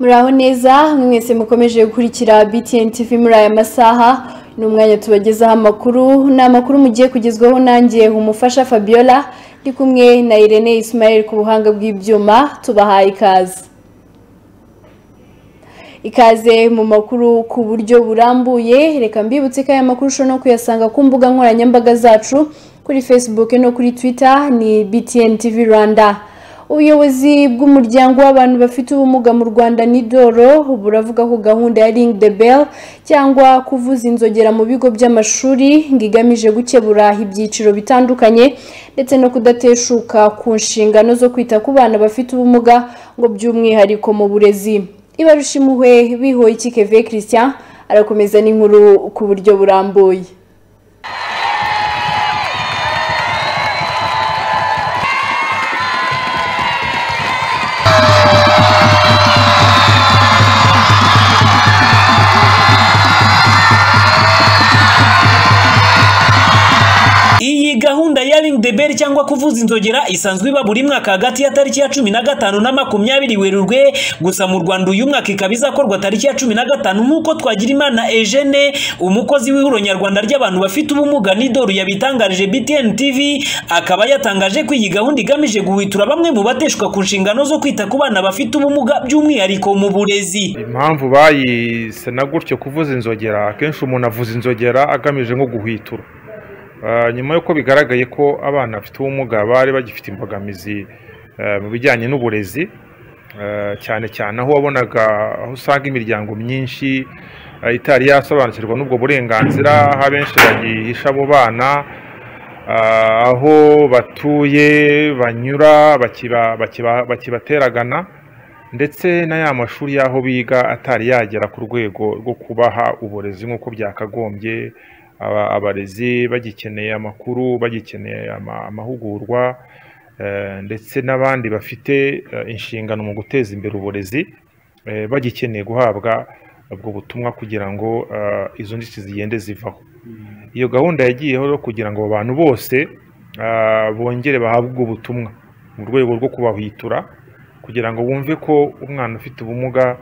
muraho neza mwese mukomeje gukurikira btn tv muri aya masaha ni umwanya tubagezaho amakuru ni amakuru mugiye kugezwaho nanjye umufasha fabiola ndi kumwe na irene ismael ku buhanga bw'ibyuma tubahaye ikaze ikaze mu makuru ku buryo burambuye reka mbibutse ko aya makuru ushobora no kuyasanga ku mbuga nkoranyambaga zacu kuri facebook no kuri twitter ni btn tv rwanda ubuyobozi bw'umuryango w'abantu bafite ubumuga mu rwanda nidoro buravuga ko gahunda ya ring the bell cyangwa kuvuza inzogera mu bigo by'amashuri ngo igamije gukebura ibyiciro bitandukanye ndetse no kudateshuka ku nshingano zo kwita ku bana bafite ubumuga ngo by'umwihariko mu burezi ibarusha impuhwe bihoye ikikeve christian arakomeza n'inkuru ku buryo burambuye Iyi gahunda ya Ring the Bell cyangwa kuvuza inzogera isanzwe iba buri mwaka hagati ya tariki ya cumi na gatanu na makumyabiri Werurwe gusa mu Rwanda uyu mwaka ikaba izakorwa tariki ya cumi na gatanu nk'uko Twagirimana Eugene umukozi w'ihuriro nyarwanda ry'abantu bafite ubumuga n'idoru yabitangarije BTN TV akaba yatangaje ko iyi gahunda igamije guhwitura bamwe mu bateshwa ku nshingano zo kwita ku bana bafite ubumuga by'umwihariko mu burezi impamvu bayise na gutyo kuvuza inzogera akenshi umuntu avuza inzogera agamije nko guhwitura Ah, nyuma y'uko bigaragaye ko abana bafite ubumuga bari bagifite imbogamizi eh, mu bijyanye n'uburezi eh, cyane cyane aho wabonaga aho usanga imiryango myinshi eh, itari yasobanukirwa n'ubwo burenganzira aho abenshi bagihisha abo bana ah, aho batuye banyura bakiba- bakiba- bakibateragana ndetse na ya mashuri y'aho biga atari yagera ku rwego rwo kubaha uburezi nk'uko byakagombye aba- abarezi bagikeneye amakuru bagikeneye ama- amahugurwa eh, ndetse n'abandi bafite eh, inshingano mu guteza imbere uburezi eh, bagikeneye guhabwa ubwo butumwa kugira ngo eh, izo nzitizi zigende zivaho iyo gahunda yagiyeho rero kugira ngo abo bantu bose ah, bongere bahabwe ubwo butumwa mu rwego rwo kubahwitura kugira ngo bumve ko umwana ufite ubumuga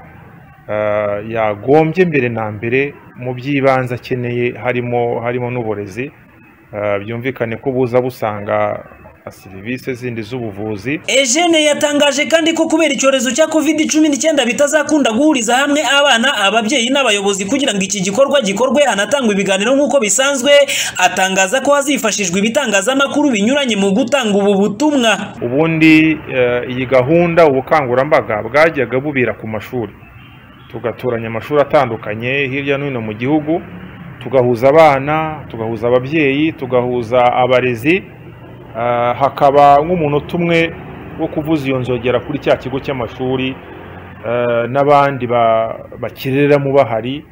ah, yagombye mbere na mbere mu by'ibanze akeneye harimo harimo n'uburezi Ah, byumvikane ko buza busanga serivisi zindi z'ubuvuzi Eugene yatangaje kandi ko kubera icyorezo cya covid cumi n'icyenda bitazakunda guhuriza hamwe abana ababyeyi n'abayobozi kugira ngo iki gikorwa gikorwe hanatangwe ibiganiro nk'uko bisanzwe atangaza ko hazifashishwa ibitangazamakuru binyuranye mu gutanga ubu butumwa ubundi eh, iyi gahunda ubukangurambaga bwajyaga bubira ku mashuri tugatoranya amashuri atandukanye hirya no hino mu gihugu tugahuza abana tugahuza ababyeyi tugahuza abarezi ah, hakaba nk'umunota umwe wo kuvuza iyo nzogera kuri cya kigo cy'amashuri eh, n'abandi ba- bakirereramo bahari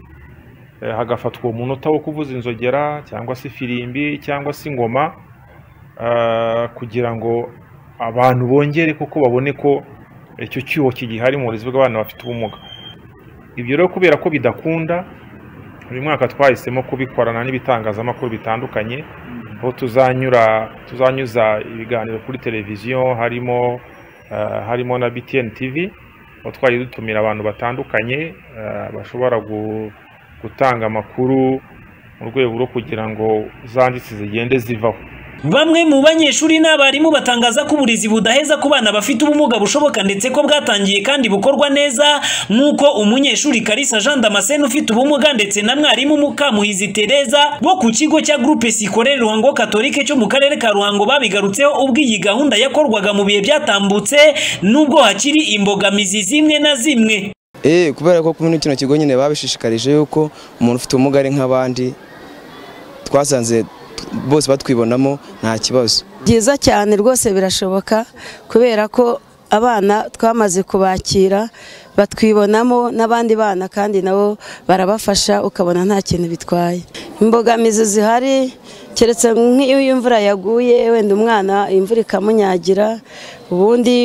eh, hagafatwa uwo munota wo kuvuza inzogera cyangwa se ifirimbi cyangwa se ingoma ah, kugira ngo abantu bongere kuko babone ko icyo cyuho kigihari mu burezi bw'abana bafite ubumuga ibyo rero kubera ko bidakunda uyu mwaka twahisemo kubikorana n'ibitangazamakuru bitandukanye aho tuzanyura tuzanyuza ibiganiro kuri televiziyo harimo ah, harimo na BTN TV aho twagiye dutumira abantu batandukanye ah, bashobora gu- gutanga amakuru mu rwego rwo kugira ngo zanditse zigende zivaho Bamwe mu banyeshuri n'abarimu batangaza ko uburezi budaheza ku bana bafite ubumuga bushoboka ndetse ko bwatangiye kandi bukorwa neza nk'uko umunyeshuri Kalisa Jean Damascene ufite ubumuga ndetse na mwarimu Mukamuhizi Tereza bo ku kigo cya Groupe Scolaire Ruhango Catholique cyo mu karere ka Ruhango babigarutseho ubwo iyi gahunda yakorwaga mu bihe byatambutse nubwo hakiri imbogamizi zimwe na zimwe. Eh, kubera ko muri kino kigo nyine babishishikarije yuko umuntu ufite ubumuga ari nk'abandi twasanze t- bose batwibonamo nta kibazo byiza cyane rwose birashoboka kubera ko abana twamaze kubakira batwibonamo n'abandi bana kandi nabo barabafasha ukabona nta kintu bitwaye imbogamizi zihari keretse nk'iyo imvura yaguye wenda umwana imvura ikamunyagira ubundi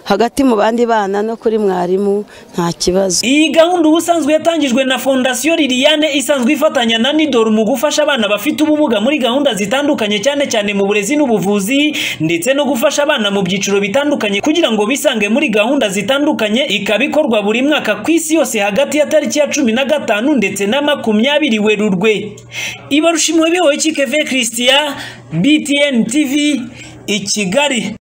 hagati mu bandi bana no kuri mwarimu nta kibazo iyi gahunda ubusanzwe yatangijwe na fondasiyo liliane isanzwe ifatanya na nidoro mu gufasha abana bafite ubumuga muri gahunda zitandukanye cyane cyane mu burezi n'ubuvuzi ndetse no gufasha abana mu byiciro bitandukanye kugira ngo bisange muri gahunda zitandukanye ikaba ikorwa buri mwaka ku isi yose hagati ya tariki ya cumi na gatanu ndetse na makumyabiri werurwe ibarushimwe bihoye kikeve christian btn tv i kigali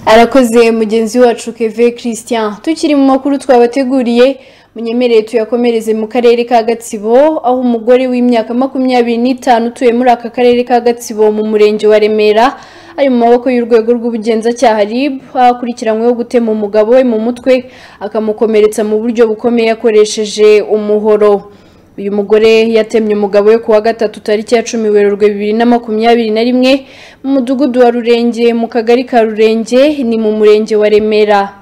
arakoze mugenzi wacu keve christian tukiri mu makuru twabateguriye munyemereye tuyakomereze mu karere ka gatsibo aho umugore w'imyaka makumyabiri n'itanu utuye muri aka karere ka gatsibo mu murenge wa remera ari mu maboko y'urwego rw'ubugenzacyaha rib akurikiranyweho gutema umugabo we mu mutwe akamukomeretsa mu buryo bukomeye akoresheje umuhoro uyu mugore yatemye umugabo we kuwa gatatu tariki ya cumi werurwe bibiri na makumyabiri na rimwe mu mudugudu wa rurenge mu kagari ka rurenge ni mu murenge wa remera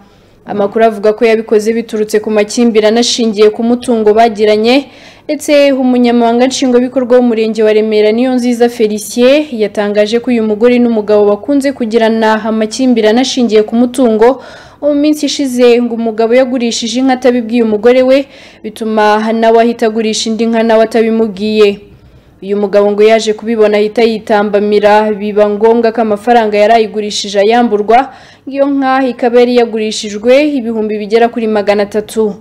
amakuru avuga ko yabikoze biturutse ku makimbirane ashingiye ku mutungo bagiranye ndetse umunyamabanga nshingwabikorwa w'umurenge wa remera niyo nziza felicien yatangaje ko uyu mugore n'umugabo bakunze kugirana amakimbirane ashingiye ku mutungo mu minsi ishize ngo umugabo yagurishije inka atabibwiye umugore we bituma nawe ahita agurisha indi nka nawe atabimubwiye uyu mugabo ngo yaje kubibona ahita yitambamira biba ngombwa ko amafaranga yari ayigurishije ayamburwa iyo nka ikaba yari yagurishijwe ibihumbi bigera kuri magana atatu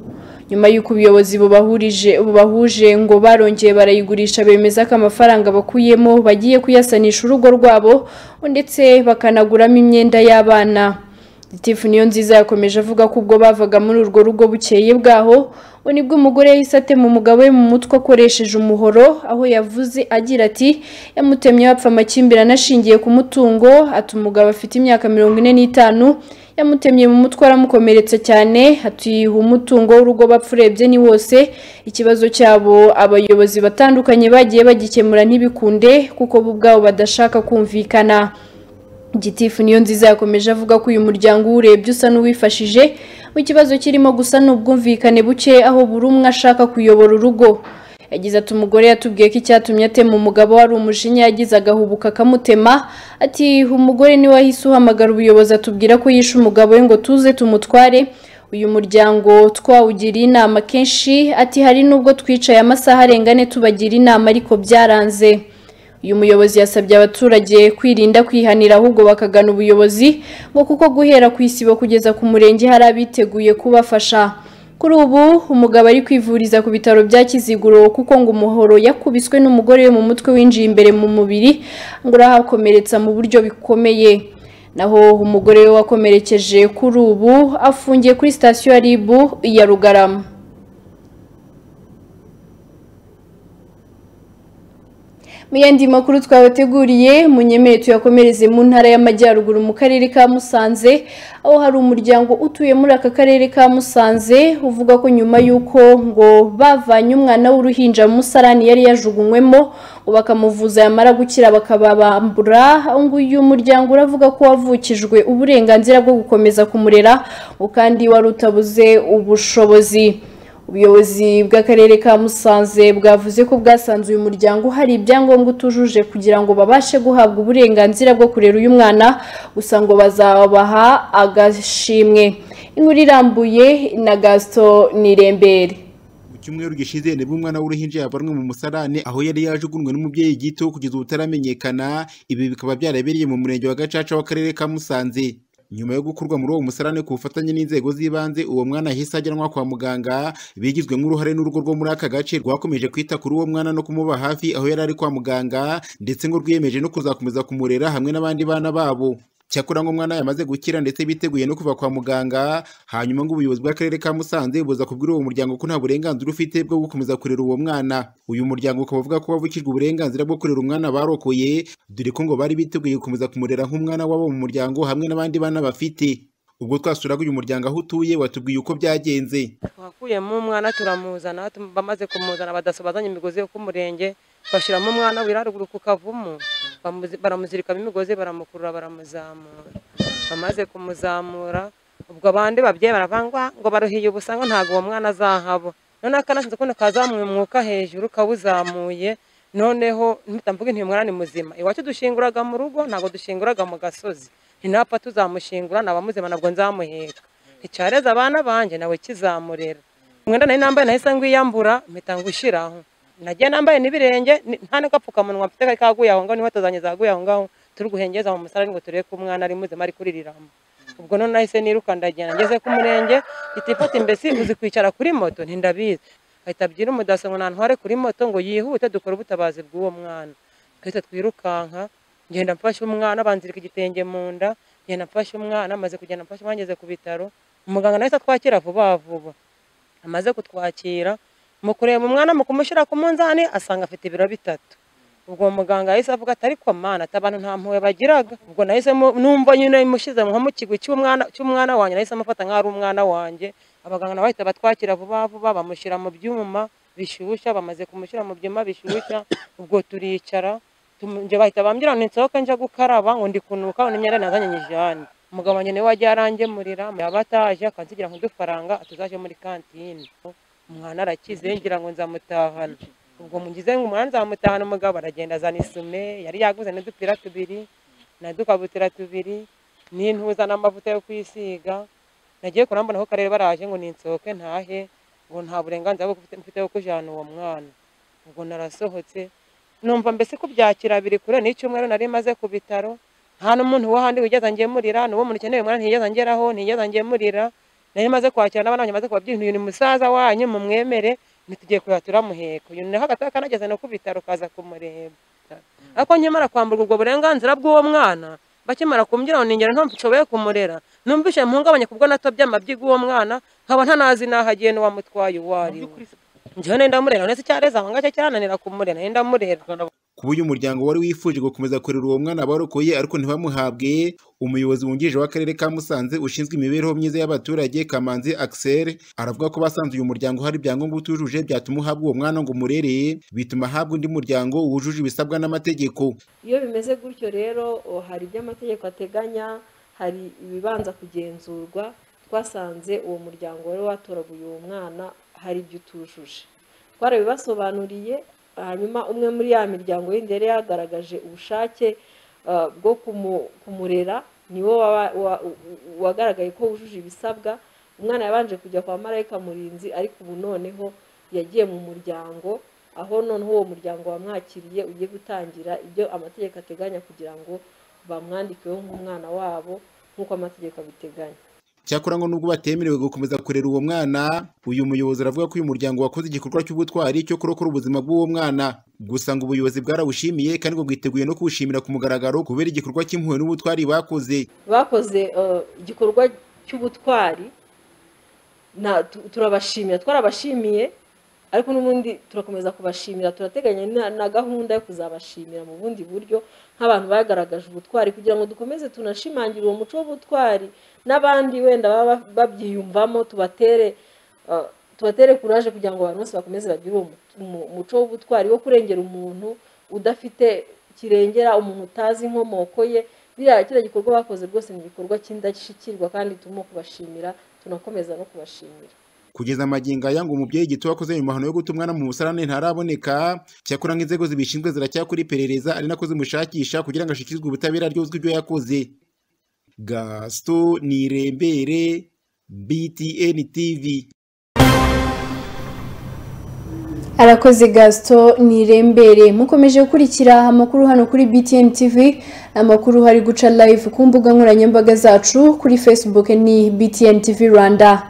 nyuma y'uko ubuyobozi bubahurije bubahuje ngo barongeye barayigurisha bemeza ko amafaranga bakuyemo bagiye kuyasanisha urugo rwabo ndetse bakanaguramo imyenda y'abana Gitifu niyo nziza yakomeje avuga ko ubwo bavaga muri urwo rugo bukeye bwaho we nibwo umugore yahise atema umugabo we mu mutwe akoresheje umuhoro aho yavuze agira ati yamutemye bapfa amakimbirane ashingiye ku mutungo ati umugabo afite imyaka mirongo ine n'itanu yamutemye mu mutwe aramukomeretsa cyane atuyiha umutungo w'urugo bapfa urebye ni wose ikibazo cyabo abayobozi batandukanye bagiye bagikemura ntibikunde kuko bo ubwabo badashaka kumvikana gitifu niyo nziza yakomeje avuga ko uyu muryango uwurebye usa n'uwifashije mu kibazo kirimo gusa n'ubwumvikane buke aho buri umwe ashaka kuyobora urugo yagize ati umugore yatubwiye ko icyatumye atema umugabo wari umujinya yagize agahubuka akamutema ati umugore niwe wahise uhamagara ubuyobozi atubwira ko yishe umugabo we ngo tuze tumutware uyu muryango twawugiriye inama kenshi ati hari n'ubwo twicaye amasaha arenga ane tubagira inama ariko byaranze uyu muyobozi yasabye abaturage kwirinda kwihanira ahubwo bakagana ubuyobozi ngo kuko guhera ku isibo kugeza ku murenge hari abiteguye kubafasha kuri ubu umugabo ari kwivuriza ku bitaro bya kiziguro kuko ngo umuhoro yakubiswe n'umugore we mu mutwe winjiye imbere mu mubiri ngo urahakomeretsa mu buryo bikomeye naho umugore we wakomerekeje kuri ubu afungiye kuri sitasiyo ya ribu ya rugarama mu yandi makuru twabateguriye munyemere tuyakomereze mu ntara y'amajyaruguru mu karere ka musanze aho hari umuryango utuye muri aka karere ka musanze uvuga ko nyuma y'uko ngo bavanye umwana w'uruhinja mu musarani yari yajugunywemo ngo bakamuvuza yamara gukira bakababambura nguyu umuryango uravuga ko wavukijwe uburenganzira bwo gukomeza kumurera kandi wari utabuze ubushobozi ubuyobozi bw'akarere ka musanze bwavuze ko bwasanze uyu muryango hari ibyangombwa utujuje kugira ngo babashe guhabwa uburenganzira bwo kurera uyu mwana gusa ngo bazabaha agashimwe inkuru irambuye na gasito nirembere cyumweru gishize nibwo umwana w'uruhinja yavanwe mu musarane aho yari yajugunywe n'umubyeyi gito kugeza ubu utaramenyekana ibi bikaba byarabereye mu murenge wa gacaca w'akarere ka musanze nyuma yo gukurwa muri uwo musarane ku bufatanye n'inzego z'ibanze uwo mwana ahise ajyanwa kwa muganga bigizwe nk'uruhare n'urugo rwo muri aka gace rwakomeje kwita kuri uwo mwana no kumuba hafi aho yari ari kwa muganga ndetse ngo rwiyemeje no kuzakomeza kumurera hamwe n'abandi bana babo cyakora ngo umwana yamaze gukira ndetse biteguye no kuva kwa muganga hanyuma ngo ubuyobozi bw'akarere ka musanze buza kubwira uwo muryango ko nta burenganzira ufite bwo gukomeza kurera uwo mwana uyu muryango ukaba uvuga ko wavukijwe uburenganzira bwo kurera umwana barokoye dore ko ngo bari biteguye gukomeza kumurera nk'umwana wabo mu muryango hamwe n'abandi bana bafite ubwo twasuraga uyu muryango aho utuye watubwiye uko byagenze twakuyemo umwana turamuzana bamaze kumuzana badaso bazanye imigozi yo ku murenge bashyiramo umwana wiraruguru ku kavumu baramuzirikamo imigozi baramukurura baramuzamura bamaze kumuzamura ubwo abandi babyeyi baravangwa ngo baruhiye ubusanga ntabwo uwo mwana azahaba noneho akanashinze ukundi kazamwe umwuka hejuru kawuzamuye noneho mvuga nti uyu mwana ni muzima iwacu dushinguraga mu rugo ntabwo dushinguraga mu gasozi ntapfa tuzamushingura naba muzima ntabwo nzamuheka nticyareze abana banjye nawe kizamurera umwenda nari nambaye nahise ngwiyambura mpita ngushyiraho nagiye nambaye n'ibirenge ni- nta n'agapfukamunwa mfite kari kaguye aho ngaho n'inkweto zanjye zaguye aho ngaho turi guhengeza mu musarani ngo turebe ko umwana ari muzima ari kuririramo ubwo none nahise niruka ndagenda ngeze ku murenge itifata imbesi uzi kwicara kuri moto ntindabizi ahita abyira umudaso ngo nantware kuri moto ngo yihute dukore ubutabazi bw'uwo mwana twihita twirukanka ngenda mfashe umwana banzirika igitenge mu nda ngenda mfashe umwana amaze kugenda mfashe umwana ngeze ku bitaro umuganga nahise atwakira vuba vuba amaze kutwakira mu kureba umwana mu kumushyira ku munzani asanga afite ibiro bitatu ubwo uwo muganga yahise avuga ati ariko mana ati abantu nta mpuhwe bagiraga ubwo nahise mu- numva nyine mushyize nko mu kigwi cy'umwana cy'umwana wanjye nahise amufata nk'aho ari umwana wanjye abaganga nabo bahita batwakira vuba vuba bamushyira mu byuma bishyushya bamaze kumushyira mu byuma bishyushya ubwo turicara tumu- njye bahita bambwira ngo nsohoke njya gukaraba ngo ndi kunuka ngo n'imyenda nazanye nyijyane umugabo wanjye niwe wagiye arangemurira yaba ataje akansigira nk'udufaranga tuzaje muri kantine umwana arakize ngira ngo nzamutahana ubwo mugize ngo umwana nzamutahana umugabo aragenda azana isume yari yaguze n'udupira tubiri na dukabutura tubiri n'intuza n'amavuta yo kwisiga nagiye kurambona ko karere baraje ngo ninsohoke ntahe ngo nta burenganzira bwo mfite- mfite bwo kujyana uwo mwana ubwo narasohotse numva mbese kubyakira biri kure n'icyumweru nari maze ku bitaro nta n'umuntu wo handi wigeze angemurira n'uwo muntu ukeneye umwana ntiyigeze angeraho ntiyigeze angemurira nari maze kwakira n'abana banjye maze kubabwira nti uyu ni musaza wanyu mumwemere ntitugiye kureba turamuheka uyu ni hagati kanageze no ku bitaro kaza kumureba ariko nkimara kwamburwa ubwo burenganzira bw'uwo mwana bakimara kumbwira ngo ningero ntumva nshoboye kumurera numvise mpungabanye kubwo natobye amabyi y'uwo mwana nkaba ntanazi n'aho agiye n'uwamutwaye uwo ari we njyewe nari ndamurera uretse icyareza aho ngacyo cyarananira kumurera nari ndamurera kuba uyu muryango wari wifuje gukomeza kurera uwo mwana barokoye ariko ntibamuhabwe umuyobozi wungirije w'akarere ka musanze ushinzwe imibereho myiza y'abaturage kamanzi axel aravuga ko basanze uyu muryango hari ibyangombwa utujuje byatuma uhabwa uwo mwana ngo umurereye bituma ahabwa undi muryango wujuje ibisabwa n'amategeko iyo bimeze gutyo rero oh, hari ibyo amategeko ateganya hari ibibanza kugenzurwa twasanze uwo muryango wari watoraguye uwo mwana hari ibyo utujuje twarabibasobanuriye hanyuma umwe muri ya miryango yindi yari yagaragaje ubushake ah, bwo kumu- kumurera niwo waba- wa- wagaragaye ko wujuje ibisabwa umwana yabanje kujya kwa marayika murinzi ariko ubu noneho yagiye mu muryango aho noneho uwo muryango wamwakiriye ugiye gutangira ibyo amategeko ateganya kugira ngo bamwandikeho nk'umwana wabo nk'uko amategeko abiteganya cyakora ngo nubwo batemerewe gukomeza kurera uwo mwana uyu muyobozi aravuga ko uyu muryango wakoze igikorwa cy'ubutwari cyo kurokora ubuzima bw'uwo mwana gusa ngo ubuyobozi bwarawushimiye kandi ngo bwiteguye no kuwushimira ku mugaragaro kubera igikorwa cy'impuhwe n'ubutwari bakoze bakoze eh, igikorwa cy'ubutwari na- tu- turabashimira twarabashimiye ariko n'ubundi turakomeza kubashimira turateganya na- na gahunda yo kuzabashimira mu bundi buryo nk'abantu bagaragaje ubutwari kugira ngo dukomeze tunashimangire uwo muco w'ubutwari n'abandi wenda baba babyiyumvamo tubatere eh, tubatere kuraje kugira ngo abantu bose bakomeze bagire uwo mu- mu- muco w'ubutwari wo kurengera umuntu udafite kirengera umuntu utazi inkomoko ye biriya kiriya gikorwa bakoze rwose ni igikorwa cy'indashyikirwa kandi turimo kubashimira tunakomeza no kubashimira kugeza magingo aya ngo umubyeyi gito wakoze ayo mahano yo guta umwana mu musarane ntaraboneka cyakora nk'inzego zibishinzwe ziracyakora iperereza ari nako zimushakisha kugira ngo ashyikirizwe ubutabera ryozwe ibyo yakoze gasito nirembere btn tv arakoze gasito nirembere mukomeje gukurikira amakuru hano kuri btn tv amakuru hari guca live ku mbuga nkoranyambaga zacu kuri facebook ni btn tv rwanda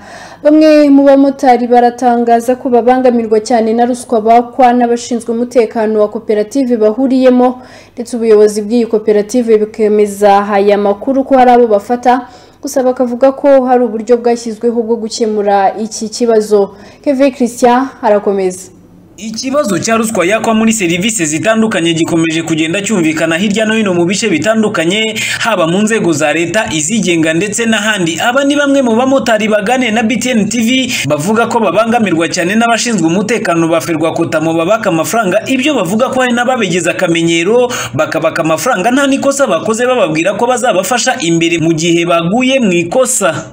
bamwe mu bamotari baratangaza ko babangamirwa cyane na ruswa bakwa n'abashinzwe umutekano wa koperative bahuriyemo ndetse ubuyobozi bw'iyi koperative bukemeza aya makuru ko hari abo bafata gusa bakavuga ko hari uburyo bwashyizweho bwo gukemura iki kibazo keve christian arakomeza Ikibazo cya ruswa yakwa muri serivisi zitandukanye gikomeje kugenda cyumvikana hirya no hino mu bice bitandukanye haba mu nzego za leta izigenga ndetse n'ahandi aba ni bamwe mu bamotari baganira na BTN TV bavuga ko babangamirwa cyane n'abashinzwe umutekano ba Ferwakotamo babaka amafaranga ibyo bavuga ko hari n'ababigeze akamenyero bakabaka amafaranga nta n'ikosa bakoze bababwira ko bazabafasha imbere mu gihe baguye mu ikosa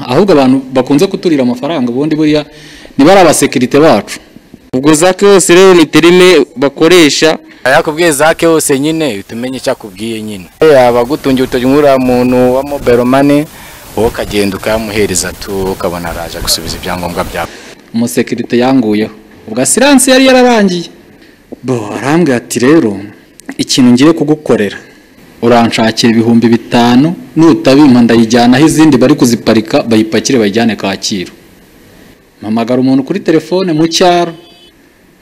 ahubwo abantu bakunze kuturira amafaranga ubundi buriya niba ari abasekirite bacu ubwo zake yose rero ni terime bakoresha yakubwiye zake yose nyine uhita umenya icyo akubwiye nyine yaba agutungira urutoki nk'uriya muntu wa mobile money wowe ukagenda ukamuhereza tu ukabona araje gusubiza ibyangombwa byawe umusekirite yanguyeho ubwo asiranse yari yararangiye bo arambwira ati rero ikintu ngiye kugukorera uranshakira ibihumbi bitanu nutabimpa ndayijyanaho izindi bari kuziparika bayipakire bayijyane kacyiru mpamagara umuntu kuri telefone mu cyaro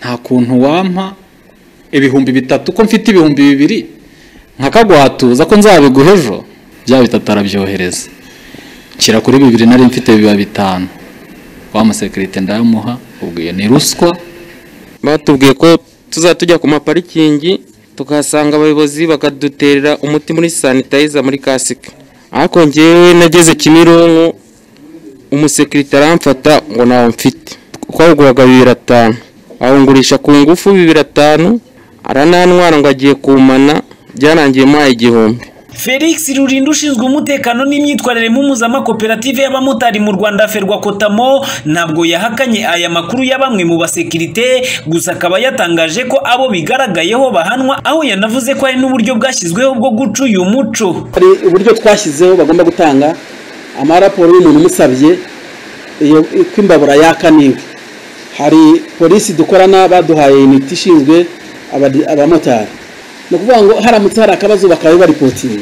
nta kuntu wampa ibihumbi bitatu ko mfite ibihumbi bibiri nkakagwatuza ko nzabiguha ejo bya bitatu arabyohereza nshyira kuri bibiri nari mfite biba bitanu wa musekirite ndayamuha ubwiye ni ruswa batubwiye ko tuzajya ku maparikingi tukahasanga abayobozi bakaduterera umuti muri sanitayiza muri kasike ariko ngewe nageze kimironko umusekirite aramfata ngo ntawo mfite twawuguraga bibiri atanu awungurisha ku ngufu bibiri atanu aranantwara ngo agiye kumana byarangiye muhaye igihumbi felix rurinda ushinzwe umutekano n'imyitwarire mu mpuzamakoperative y'abamotari mu rwanda ferwa kotamo ntabwo yahakanye aya makuru ya bamwe mu basekirite gusa akaba yatangaje ko abo bigaragayeho bahanwa aho yanavuze ko hari n'uburyo bwashyizweho bwo guca uyu muco hari uburyo twashyizeho bagomba gutanga amaraporo y'umuntu umusabye ko imbabura yaka n'inka hari polisi dukorana baduhaye imiti ishinzwe abamotari ni ukuvuga ngo haramutse hari akabazo bakaba baripotinga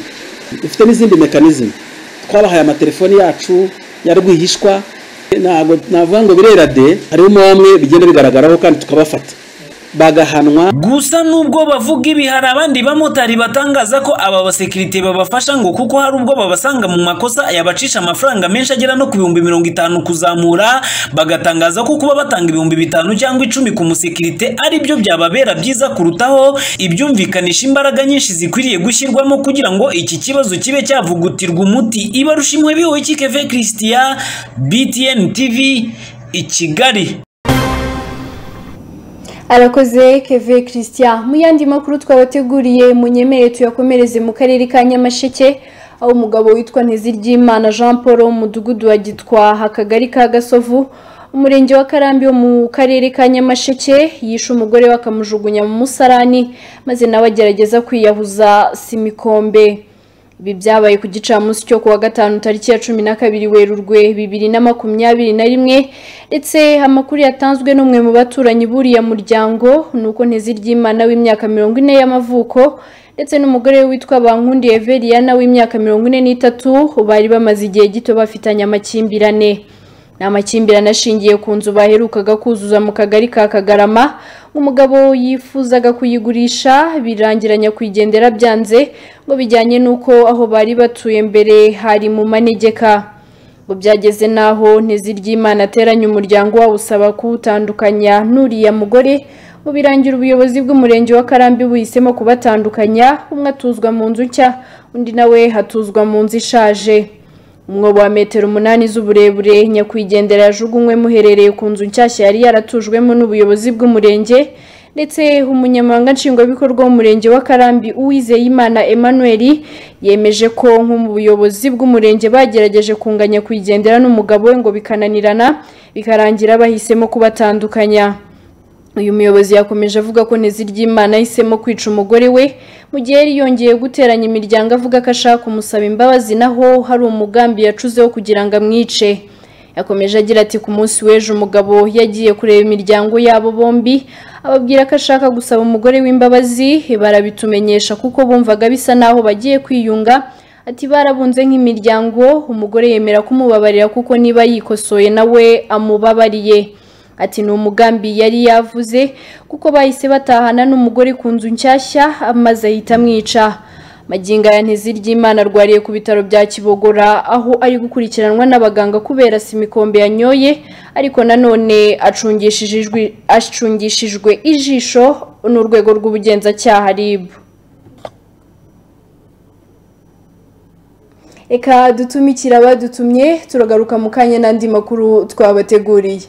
dufite n'izindi mekanizmu twabahaye amatelefoni yacu ya rwihishwa ntabwo navuga ngo birera de harimo bamwe bigenda bigaragaraho kandi tukabafata bagahanwa gusa nubwo bavuga ibi hari abandi bamotari batangaza ko aba basekirite babafasha ngo kuko hari ubwo babasanga mu makosa yabacisha amafaranga menshi agera no ku bihumbi mirongo itanu kuzamura bagatangaza ko kuba batanga ibihumbi bitanu cyangwa icumi ku musekirite ari byo byababera byiza kurutaho ibyumvikanisha imbaraga nyinshi zikwiriye gushyirwamo kugira ngo iki kibazo kibe cyavugutirwa umuti ibarusha imwe bihowe kikeve christian btn tv i kigali arakoze keve christian mu yandi makuru twabateguriye munyemere tuyakomereze mu karere ka nyamasheke aho umugabo witwa ntiziryimana jean paul wo mu mudugudu wa gitwaha akagari ka gasovu umurenge wa karambi wo mu karere ka nyamasheke yishe umugore we akamujugunya mu musarani maze nawe agerageza kwiyahuza simikombe ibi byabaye ku gicamunsi cyo kuwa gatanu tariki ya cumi na kabiri werurwe bibiri na makumyabiri na rimwe ndetse amakuru yatanzwe n'umwe mu baturanyi buriya muryango ni uko ntiziryimana w'imyaka mirongo ine y'amavuko ndetse n'umugore we witwa bankundi everiyana w'imyaka mirongo ine n'itatu bari bamaze igihe gito bafitanye amakimbirane ni amakimbirane ashingiye ku nzu baherukaga kuzuza mu kagari ka kagarama umugabo yifuzaga kuyigurisha birangira nyakwigendera byanze ngo bijyanye n'uko aho bari batuye mbere hari mu manegeka ngo byageze n'aho ntiziryimana ateranya umuryango wabo usaba kuwutandukanya n'uriya mugore ngo birangira ubuyobozi bw'umurenge wa karambi buhisemo kubatandukanya umwe atuzwa mu nzu nshya undi nawe hatuzwa mu nzu ishaje umwobo wa metero umunani z'uburebure nyakwigendera yajugunywemo uherereye ku nzu nshyashya yari yaratujwemo n'ubuyobozi bw'umurenge ndetse umunyamabanga nshingwabikorwa w'umurenge wa karambi uwizeyimana emmanuel yemeje ko nk'ubuyobozi bw'umurenge bagerageje kunganya kwigendera n'umugabo we ngo bikananirana bikarangira bahisemo kubatandukanya uyu muyobozi yakomeje avuga ko ntiziryimana ahisemo kwica umugore we mu gihe yari yongeye guteranya imiryango avuga ko ashaka kumusaba imbabazi naho hari umugambi yacuzeho kugira ngo amwice yakomeje agira ati ku munsi w'ejo umugabo yagiye kureba imiryango yabo bombi ababwira ko ashaka gusaba umugore w'imbabazi barabitumenyesha kuko bumvaga bisa naho bagiye kwiyunga ati barabunze nk'imiryango umugore yemera kumubabarira kuko niba yikosoye nawe amubabariye ati ni umugambi yari yavuze kuko bahise batahana n'umugore ku nzu nshyashya amaze ahita amwica maginga ya ntiziryimana arwariye ku bitaro bya kibogora aho ari gukurikiranwa n'abaganga kubera simikombe yanyoye ariko nanone acungishijwe ijisho n'urwego rw'ubugenzacyaha ribu reka dutumikira abadutumye turagaruka mu kanya n'andi makuru twabateguriye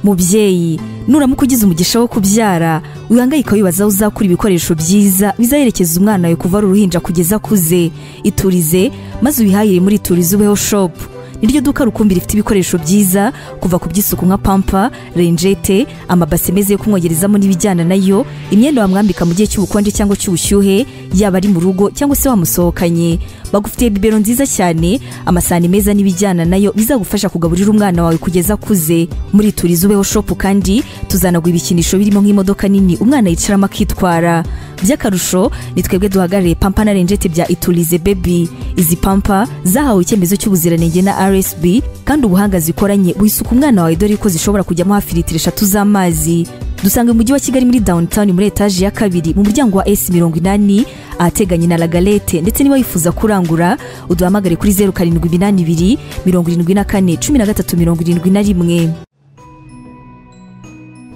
mubyeyi nuramuka ugize umugisha wo kubyara wihangayika wibaza aho uzakura ibikoresho byiza bizaherekeza umwana wawe kuva ari uruhinja kugeza akuze iturize maze uyihahire muri turize ubeho shopu niryo duka rukumbi rifite ibikoresho byiza kuva ku by'isuku nka pampa renjete amabase meza yo kumwogerezamo n'ibijyana nayo imyenda wamwambika mu gihe cy'ubukonje cyangwa cy'ubushyuhe yaba ari mu rugo cyangwa se wamusohokanye bagufitiye bibero nziza cyane amasahani meza n'ibijyana nayo bizagufasha kugaburira umwana wawe kugeza akuze muri turizi ubeho shopu kandi tuzanaguha ibikinisho birimo nk'imodoka nini umwana yicaramo akitwara by'akarusho ni twebwe duhagarariye pampa na renjete bya iturize bebi izi pampa zahawe icyemezo cy'ubuziranenge na rsb kandi ubuhanga zikoranye buhisuka umwana wawe dore ko zishobora kujyamo hafi litiro eshatu z'amazi dusanga mu mujyi wa kigali muri downtown muri etaje ya kabiri mu muryango wa s mirongo inani ahateganye na lagalete ndetse niba wifuza kurangura uduhamagare kuri zeru karindwi iminani ibiri mirongo irindwi na kane cumi na gatatu mirongo irindwi na rimwe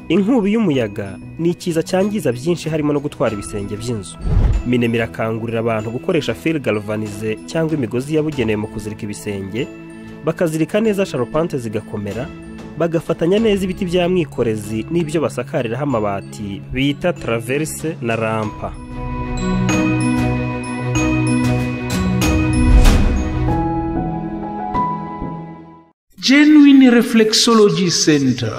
inkubi y'umuyaga ni ikiza cyangiza byinshi harimo no gutwara ibisenge by'inzu minema irakangurira abantu gukoresha fil galvanize cyangwa imigozi yabugenewe mu kuzirika ibisenge bakazirika neza sharupante zigakomera bagafatanya neza ibiti bya mwikorezi n'ibyo basakariraho amabati bita traverse na rampa genuine reflexology center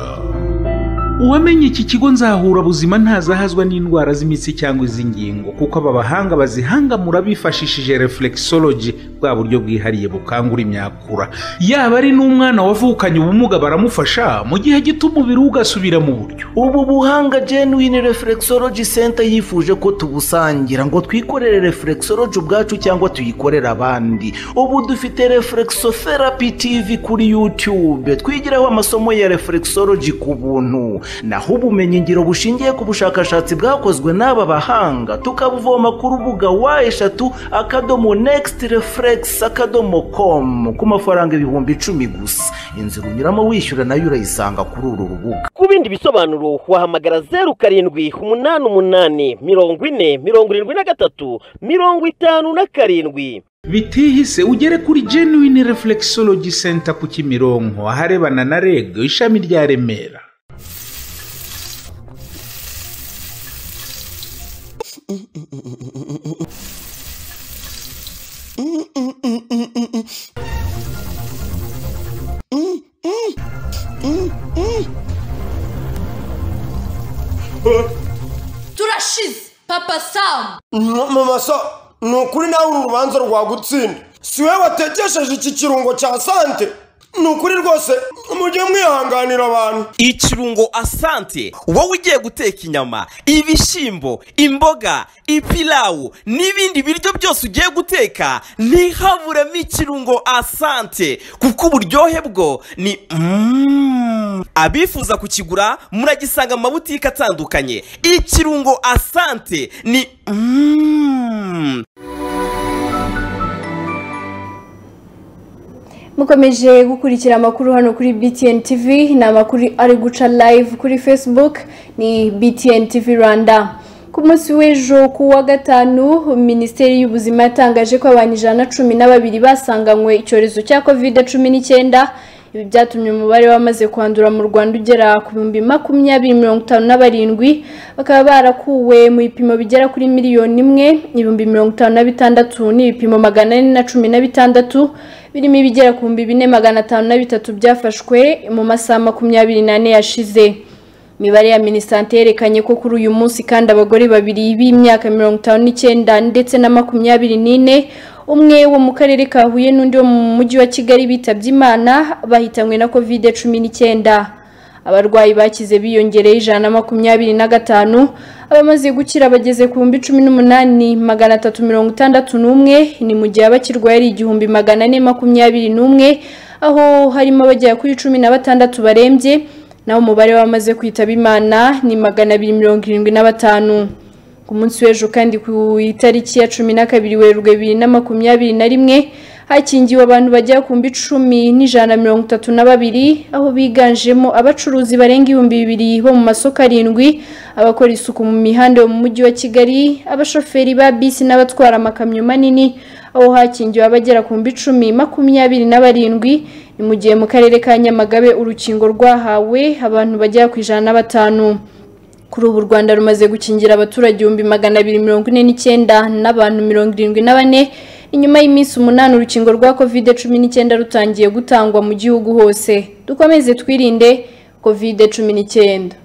uwamenye iki kigo nzahura buzima ntazahazwa n'indwara z'imitsi cyangwa iz'ingingo kuko aba bahanga bazihangamura bifashishije reflexology bwa buryo bwihariye bukangura imyakura yaba ari n'umwana wavukanye ubumuga baramufasha mu gihe gito umubiri we ugasubira mu buryo ubu buhanga genuine reflexology center yifuje ko tubusangira ngo twikorere reflexology ubwacu cyangwa tuyikorere abandi ubu dufite reflexotherapy tv kuri youtube twigiraho amasomo ya reflexology ku buntu naho ubumenyingiro bushingiye ku bushakashatsi bwakozwe n'aba bahanga tukabuvoma ku rubuga wa eshatu akadomo nekisiti refuregisi akadomo komu ku mafaranga ibihumbi icumi gusa inzira unyuramo wishyura nayo urayisanga kuri uru rubuga ku bindi bisobanuro wahamagara zeru karindwi umunani umunani mirongo ine mirongo irindwi na gatatu mirongo itanu na karindwi bitihise ugere kuri genuine reflexology center ku kimironko aharebana na reg ishami rya remera turashize papa samu mama sa ni ukuri nawe uru rubanza rwagutsinda si we watekesheje iki kirungo cya sante ni ukuri rwose mujye mwihanganira abantu ikirungo asante wowe ugiye guteka inyama ibishyimbo imboga ipilawu n'ibindi biryo byose ugiye guteka ntihaburemo ikirungo asante kuko uburyohe bwo ni mm. abifuza kukigura muragisanga mu mabutike atandukanye ikirungo asante ni mm. mukomeje gukurikira amakuru hano kuri btn tv ni amakuru ari guca live kuri facebook ni btn tv rwanda ku munsi w'ejo ku wa gatanu minisiteri y'ubuzima yatangaje ko abantu ijana na cumi na babiri basanganywe icyorezo cya kovide cumi n'icyenda ibi byatumye umubare w'abamaze kwandura mu rwanda ugera ku bihumbi makumyabiri mirongo itanu na barindwi bakaba barakuwe mu bipimo bigera kuri miliyoni imwe ibihumbi mirongo itanu na bitandatu n'ibipimo magana ane na cumi na bitandatu birimo ibigera ku bihumbi bine magana atanu na bitatu byafashwe mu masaha makumyabiri n'ane yashize imibare ya minisante yerekanye ko kuri uyu munsi kandi abagore babiri b'imyaka mirongo itanu n'icyenda ndetse na makumyabiri n'ine umwe wo mu karere ka huye n'undi wo mu mujyi wa kigali bitabye imana bahitanywe na kovide cumi n'icyenda abarwayi bakize biyongereye ijana na makumyabiri na gatanu abamaze gukira bageze ku bihumbi cumi n'umunani magana atatu mirongo itandatu n'umwe ni mu gihe abakirwaye ari igihumbi magana ane makumyabiri n'umwe aho harimo abagera kuri cumi na batandatu barembye naho umubare w'abamaze kwitaba imana ni magana abiri mirongo irindwi na batanu ku munsi w'ejo kandi ku itariki ya cumi na kabiri werurwe bibiri na makumyabiri na rimwe hakingiwe abantu bagera ku mbi icumi n'ijana na mirongo itatu na babiri aho biganjemo abacuruzi barenga ibihumbi bibiri bo mu masoko arindwi abakora isuku mu mihanda yo mu mujyi wa kigali abashoferi ba bisi n'abatwara amakamyo manini aho hakingiwe abagera ku mbi icumi makumyabiri na barindwi ni mu gihe mu karere ka nyamagabe urukingo rwahawe abantu bagera ku ijana na batanu kuri ubu u rwanda rumaze gukingira abaturage ibihumbi magana abiri mirongo ine n'icyenda n'abantu mirongo irindwi na bane inyuma y'iminsi umunani urukingo rwa covid cumi n'icyenda rutangiye gutangwa mu gihugu hose dukomeze twirinde covid cumi n'icyenda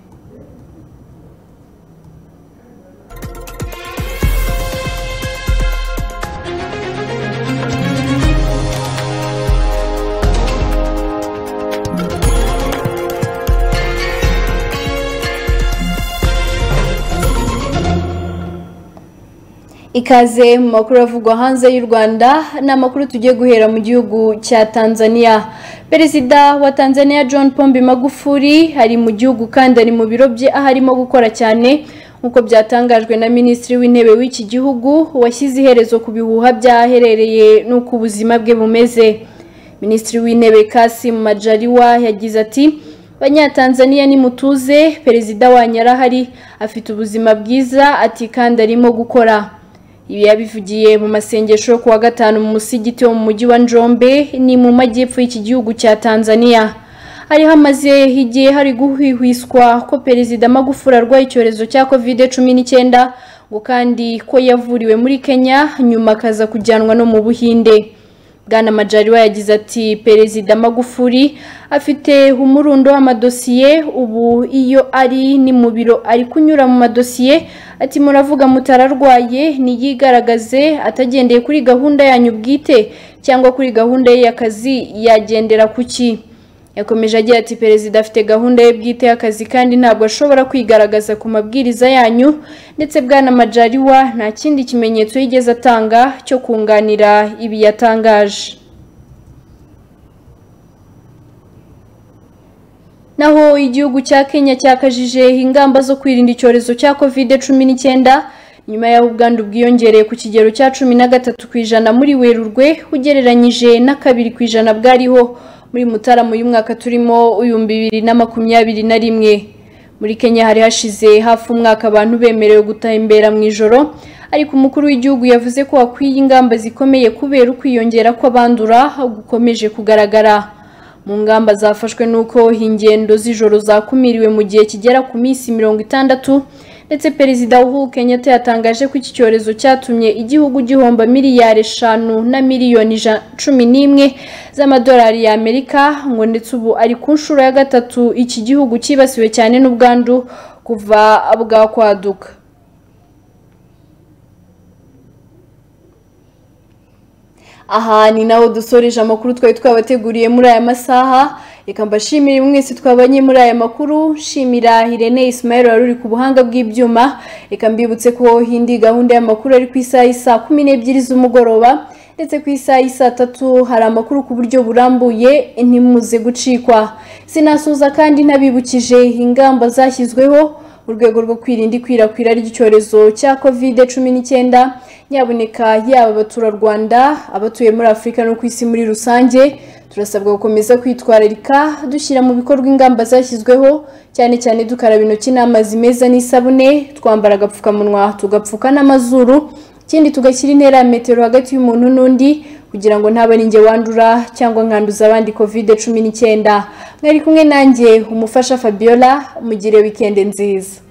ikaze mu makuru avugwa hanze y'u rwanda ni amakuru tugiye guhera mu gihugu cya tanzania perezida wa tanzania john pombe magufuri ari mu gihugu kandi ari mu biro bye aho arimo gukora cyane nk'uko byatangajwe na minisitiri w'intebe w'iki gihugu washyize iherezo ku bihuha byaherereye n'uko ubuzima bwe bumeze minisitiri w'intebe kasim majaliwa yagize ati banyatanzaniya nimutuze perezida wanyu arahari afite ubuzima bwiza ati kandi arimo gukora ibi yabivugiye mu masengesho yo kuwa gatanu mu musigiti wo mu mujyi wa njombe ni mu majyepfo y'iki gihugu cya tanzania hari hamaze igihe hari guhwihwiswa ko perezida magufuri arwaye icyorezo cya kovide cumi n'icyenda ngo kandi ko yavuriwe muri kenya nyuma akaza kujyanwa no mu buhinde bwana majariwa yagize ati perezida magufuri afite umurundo w'amadosiye ubu iyo ari ni mu biro ari kunyura mu madosiye ati muravuga mutararwaye niyigaragaze atagendeye kuri gahunda yanyu bwite cyangwa kuri gahunda ye y'akazi yagendera ku ki yakomeje agira ati perezida afite gahunda ye bwite y'akazi kandi ntabwo ashobora kwigaragaza ku mabwiriza yanyu ndetse bwana majariwa nta kindi kimenyetso yigeze atanga cyo kunganira ibi yatangaje naho igihugu cya kenya cyakajije ingamba zo kwirinda icyorezo cya kovide cumi n'icyenda nyuma y'aho ubwandu bwiyongereye ku kigero cya cumi na gatatu ku ijana muri werurwe ugereranyije na kabiri ku ijana bwariho muri mutarama uyu mwaka turimo ibihumbi bibiri na makumyabiri na rimwe muri kenya hari hashize hafi umwaka abantu bemerewe gutembera mu ijoro ariko umukuru w'igihugu yavuze ko hakwiye ingamba zikomeye kubera ukwiyongera kw'abandura gukomeje kugaragara mu ngamba zafashwe nuko ingendo z'ijoro zakumiriwe mu gihe kigera ku minsi mirongo itandatu ndetse perezida uhuru kenyatta yatangaje ko iki cyorezo cyatumye igihugu gihomba miliyari eshanu na miliyoni cumi n'imwe z'amadolari y'amerika ngo ndetse ubu ari ku nshuro ya gatatu iki gihugu cyibasiwe cyane n'ubwandu kuva bwakwaduka aha ni naho dusoreje amakuru twari twabateguriye muri aya masaha reka mbashimire mwese twabanye muri aya makuru shimira Irene Ismail wari uri ku buhanga bw'ibyuma reka mbibutse ko indi gahunda y'amakuru ari ku isaha isa kumi n'ebyiri z'umugoroba ndetse ku isaha isa tatu hari amakuru ku buryo burambuye ntimuze gucikwa sinasoza kandi ntabibukije ingamba zashyizweho mu rwego rwo kwirinda ikwirakwira ry'icyorezo cya kovide cumi n'icyenda nyaboneka yaba abaturarwanda abatuye muri afurika no ku isi muri rusange turasabwa gukomeza kwitwararika dushyira mu bikorwa ingamba zashyizweho cyane cyane dukaraba intoki n'amazi meza n'isabune twambara agapfukamunwa tugapfuka n'amazuru ikindi tugashyira intera ya metero hagati y'umuntu n'undi kugira ngo ntaba ari njye wandura cyangwa nkanduza abandi kovide cumi n'icyenda mwari kumwe nanjye umufasha fabiola mugire wikendi nziza